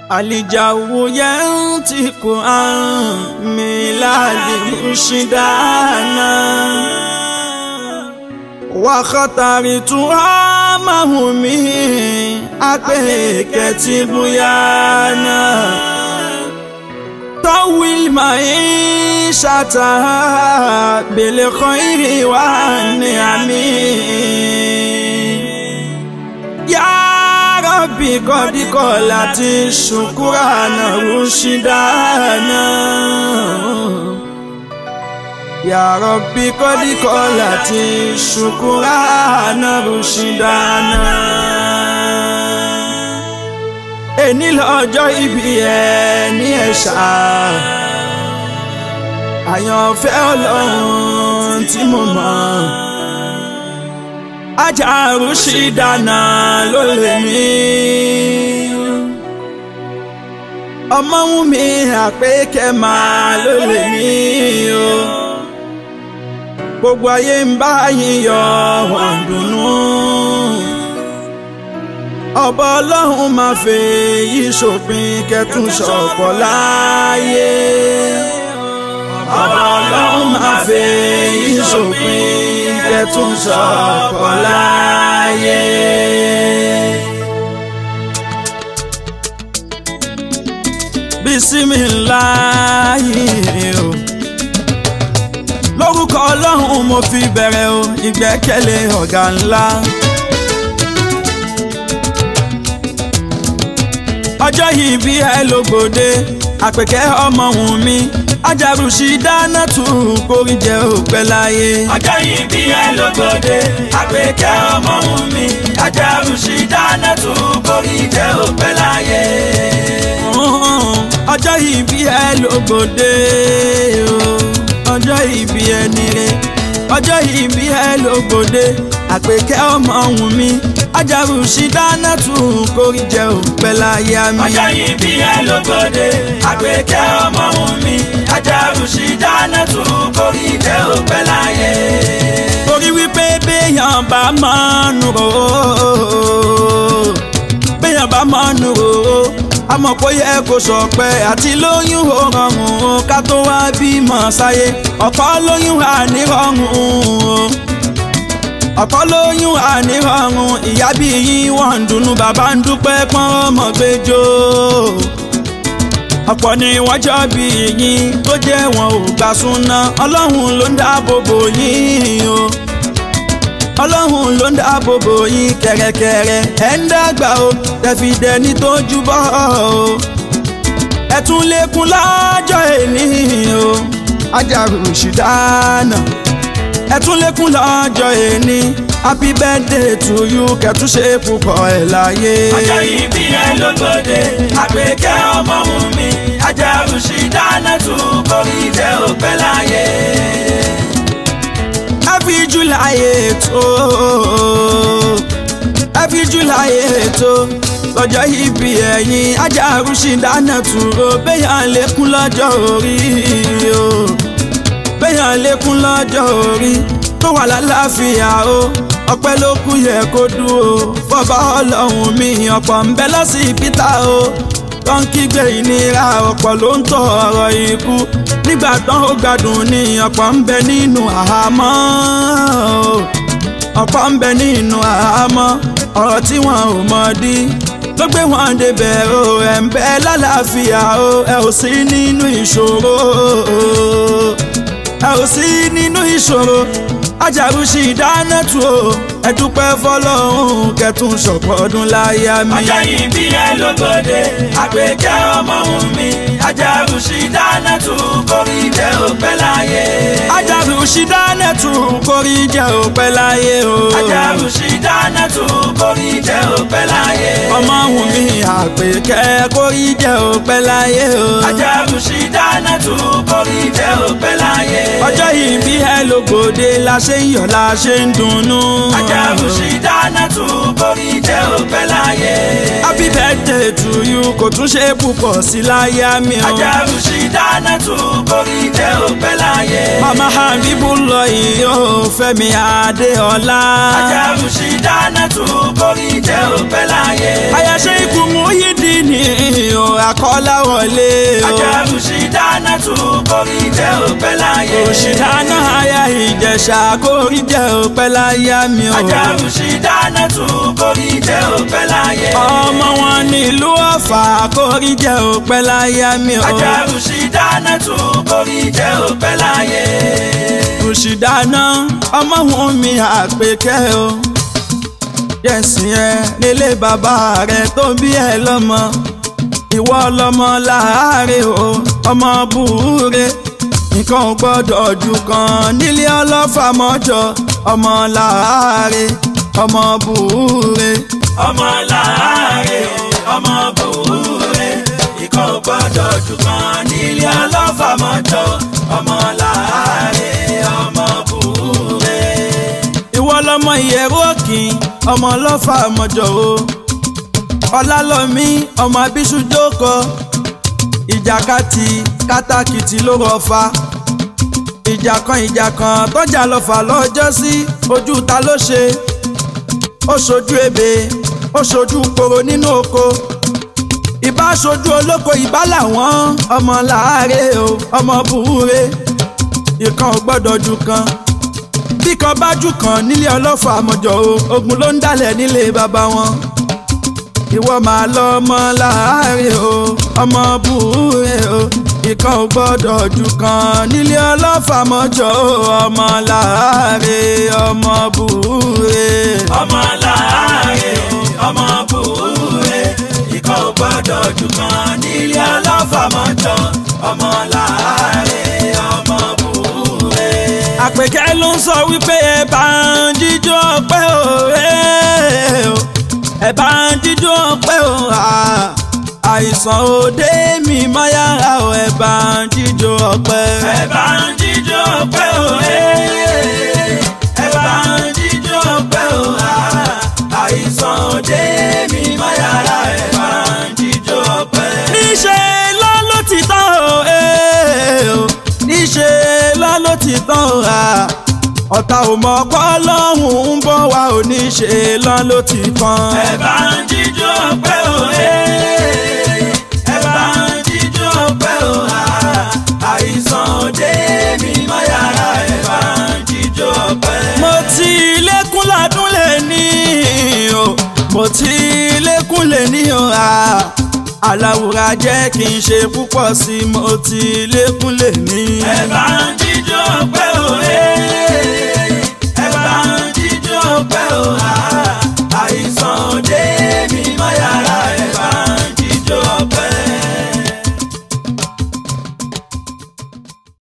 الجو ينطق عن ميلاد مرشدانا وخطرتها مهمي أكيك تبيانا طول معيشتها بالخير والنعم يا ربي قد قالت شكرانا رشدانا يا ربي قد قالت شكرانا رشدانا ẹni lọ́jọ́ ìbí ẹ ní ẹ̀ṣà àyànfẹ́ ọlọ́run tí mo mọ̀ ajaru ṣì dáná ló lè mí ọmọ wù mí àpékẹ́ máa ló lè mí o gbogbo ayé ń bá yín yọ wọ́n dùnnú ọba ọlọ́run máa fẹ́ yí ṣòpin kẹtùn ṣọ̀pọ̀ láàyè ọba ọlọ́run máa fẹ́ yí ṣòpin kẹtùn ṣọ̀pọ̀ láàyè. bísímìláyì o lórúkọ ọlọ́run mo fi bẹ̀rẹ̀ o ìgbẹ́kẹ̀lé ọ̀gá ńlá. ọjọ́ yìí bí ẹ lógbòde àpèkẹ́ ọmọ wùn mi ajarusi dáná tù kórí jẹ òpẹ́ láyé. ọjọ́ yìí bí ẹ lógbòde àpèkẹ́ ọmọ wùn mi ajarusi dáná tù kórí jẹ òpẹ́ láyé. ọjọ́ yìí bí ẹ lógbòde ọjọ́ yìí bí ẹ nílé ọjọ́ yìí bí ẹ lógbòde àpèkẹ́ ọmọ wùn mi ajarusi dáná tù kórí jẹ òpẹ́ láyé mi. ọjọ́ yìí bí ẹ lógbòde àpèkẹ́ ọmọ wùn mi ajarusi dáná tù kórí jẹ òpẹ́ láyé. torí wípé béèyàn bá máa nù rò ó béèyàn bá máa nù rò ó àmọ́ kó yẹ kó sọ pé àti lóyún ó rọrùn ó ká tó wá bímọ sáyé ọ̀pọ̀ lóyún ànírọ̀rùn ó ọ̀pọ̀ lóyún ànírọ̀rùn ìyá bí yín wọ́n ń dunnú bàbá ń dúpẹ́ pọ́n ọmọ gbẹjọ́ ọ̀pọ̀ ni wọ́n jọ bí yín tó jẹ́ wọn ò gbà súná ọlọ́run ló ń dáàbò bò yín o ọlọ́run ló ń dáàbò bò yín kẹ̀rẹ̀kẹ̀rẹ̀ ẹ̀ ń dàgbà o tẹ̀fì dẹni tó júbọ́ o ẹ̀ tún lékún lọ́jọ́ èní o ajaru ṣìdáná ẹ̀ tún lékún lọ́jọ́ èní happy birthday to you kẹtún ṣe púpọ̀ ẹ̀ láyé. ọjọ́ yìí bí ẹ lógbòde àpèkẹ́ ọmọ wù mí ajarusi dáná tù kórí jẹ òpẹ́ láyé. happy july ètò happy july ètò lọ́jọ́ ìbí ẹ̀yin ajarusi dáná tù ó béèyàn lékún lọ́jọ́ orí o béèyàn lékún lọ́jọ́ orí tó wà lálàáfíà o ọpẹ́ ló kù yẹ kó dúró fọba ọlọ́run mi ọ̀pọ̀ ń bẹ lọ́sibítà o tó ń kígbe ìnira ọ̀pọ̀ ló ń tọ̀ ọ̀rọ̀ ikú nígbà tán ó gbádùn ní ọ̀pọ̀ ń bẹ nínú àhámọ́ o ọ̀pọ̀ ń bẹ nínú àhámọ́ ọ̀rọ̀ tí wọn ò mọ̀ dí ló gbé wọn débẹ̀ o ẹ̀ ń bẹ lálàáfíà o ẹ ò sí nínú ìṣòro ẹ ò sí nínú ìṣòro ajarusi dáná tu o ẹ dúpẹ́ fọ́lọ́run kẹtùn ṣọ̀pọ̀ ọdún láyé mi. ọjọ́ yìí bí ẹ lógbòde àpèkẹ́ ọmọ wù mí ajarusi dáná tù kórí jẹ òpẹ́ láyé. ajarusi dáná tu kórí jẹ òpẹ́ láyé o. ajarusi dáná tù kórí jẹ òpẹ́ láyé. ọmọ wù mí àpèkẹ́ kórí jẹ òpẹ́ láyé o. ajarusi dáná tù kórí jẹ òpẹ́ láyé. ọjọ́ yìí bí ẹ lógbòde la ṣe ń yọ̀ la ṣe ń dunnú. ajarusi dáná tù kórí jẹ òpẹ́ láyé. happy birthday to you kò tún ṣe púpọ̀ sí láyé mi o. ajarusi dáná tù kórí jẹ òpẹ́ láyé. mama habibu lọ yìí ó fẹ́mi adéọlá. ajarusi dáná tù kórí jẹ òpẹ́ láyé. àyàṣe ikú Muyideen o tù kórí jẹ́ òpẹ́ láyé. òṣìdáná aya ìjẹ̀ṣà kórí jẹ́ òpẹ́ láyé mi o. ajaru ṣì dáná tù kórí jẹ́ òpẹ́ láyé. ọmọ wọn nílùú ọ̀fà kórí jẹ́ òpẹ́ láyé mi o. ajaru ṣì dáná tù kórí jẹ́ òpẹ́ láyé. òṣìdáná ọmọ wọn mi àpèkẹ́ o. jẹ̀sìn ẹ nílé bàbá rẹ tó bí ẹ lọ́mọ ìwọ lọmọ láàárẹ̀ o ọmọ búure nǹkan ò gbọ́dọ̀ jù kan nílé ọlọ́fà mọ́jọ ọmọ láàárẹ̀ ọmọ búure. ọmọ láàárẹ̀ ọmọ búure ikọ̀ gbọ́dọ̀ jù kan nílé ọlọ́fàmọ́jọ ọmọ láàárẹ̀ ọmọ búure. ìwọ lọmọ ìyẹ̀rú òkìn ọmọ ọlọ́fà mọ́jọ o ọlálọ́mí ọmọ abiṣu jókòó ìjàkadì kátàkìtì ló rọ̀fà ìjà kan ìjà kan tọ́jà lọ́fà lọ́jọ́ sí ojú ta ló ṣe ó ṣojú ebè ó ṣojú koro nínú oko ìbá ṣojú olóko ìbá làwọn ọmọ láàárẹ̀ o ọmọ búure ìkan ò gbọ́dọ̀ jù kan bí kan bá jù kan nílé ọlọ́fà àmọ̀jọ o ogun ló ń dálẹ̀ nílé bàbá wọn ìwọ máa lọ ọmọ láàárẹ̀ o ọmọ búure o ìkan ò gbọ́dọ̀ jù kan nílé ọlọ́fà àmọ̀jọ o ọmọ láàárẹ̀ ọmọ búure. ọmọ láàárẹ̀ ọmọ búure ikọ̀ gbọ́dọ̀ jù kan nílé ọlọ́fàmọ́jọ ọmọ láàárẹ̀ ọmọ búure. àpèkẹ́ ló ń sọ wípé ẹ bá ń jíjó ọpẹ́ o ẹ bá ń jíjó ọpẹ́ o àìsàn òde mi máa yára o ẹ bá ń jíjó ọpẹ́. ẹ bá ń jíjó ọpẹ́ o ẹ bá ń jíjó ọpẹ́ o àìsàn òde mi máa yára ẹ bá ń jíjó ọpẹ́. níṣẹ́ lọ ló ti tán o níṣẹ́ lọ ló ti tán o ọ̀tá ò mọ̀ pọ́ lọ́hùn ń bọ̀ wá ò níṣẹ́ lọ ló ti tán. ẹ bá ń jíjó ọpẹ́ o ẹ bá ń jíjó ọpẹ́ o àìsàn òde mi máa yára ẹ bá ń jíjó ọpẹ́. mo ti lékún ládùn lè ní o mo ti lékún lè ní o aláwòrán jẹ́ kí n ṣe púpọ̀ sí i mo ti lékún lè ní. ẹ bá ń jíjó ọpẹ́ o ẹ bá ń jíjó ọpẹ́ o àìsàn òde